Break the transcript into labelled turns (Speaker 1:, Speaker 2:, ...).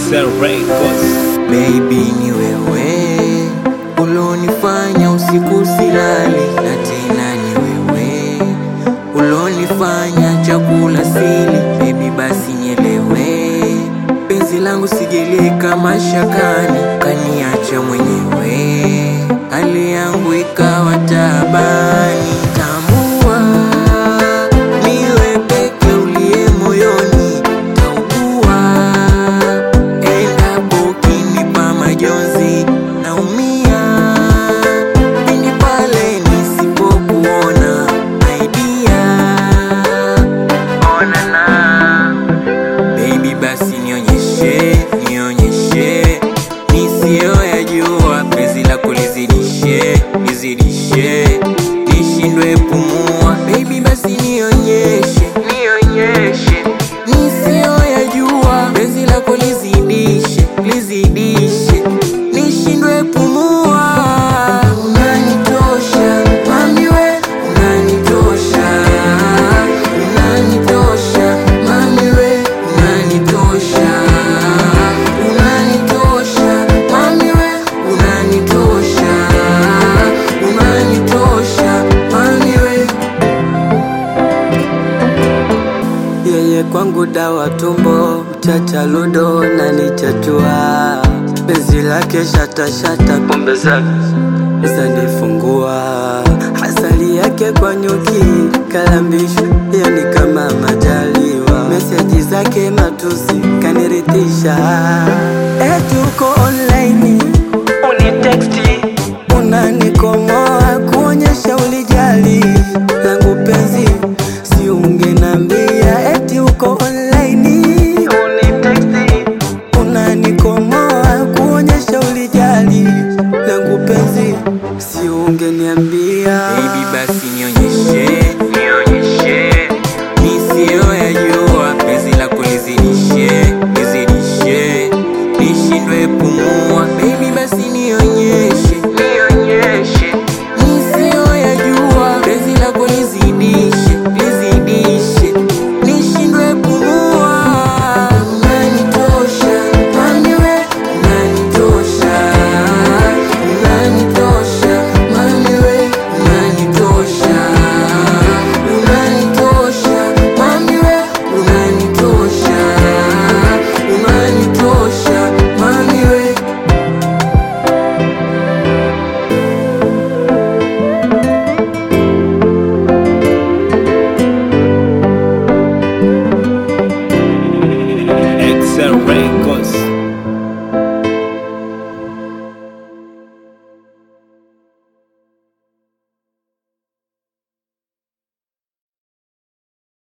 Speaker 1: Excel Records.
Speaker 2: Baby ni wewe ulonifanya usiku silali, na tena ni wewe ulonifanya chakula sili. Baby basi nielewe, penzi langu sijeleka mashakani, kaniacha mwenyewe, hali yangu ikawa tabani. Tambua niwe peke uliye moyoni, taugua endapo ukinipa majonzi naumia, pindi pale nisipokuona idea onana Baby basi nionyeshe, nionyeshe nisiyoyajua, penzi lako lizidishe, lizidishe, nishindwe pumua. Baby basi nionyeshe, nionyeshe nisiyoyajua, penzi lako lizidishe, lizidishe, nishindwe pumua. Unanitosha mami we, unanitosha, unanitosha mami we, unanitosha, unanitosha mami we, unanitosha, unanitosha mami we. Yeye kwangu dawa tumbo, mchacha ludo na nichatua, penzi lake shata shata, pombe zake zanifungua, asali yake kwa nyuki kalambishwa, yani kama majaliwa, meseji zake matusi kaniridhisha, eti uko online uniteksti unanikomoa kuonyesha ulijali langu penzi, si ungenambia eti uko online uniteksti unanikomoa kuonyesha ulijali langu penzi, si ungeniambia. Baby basi nionyeshe,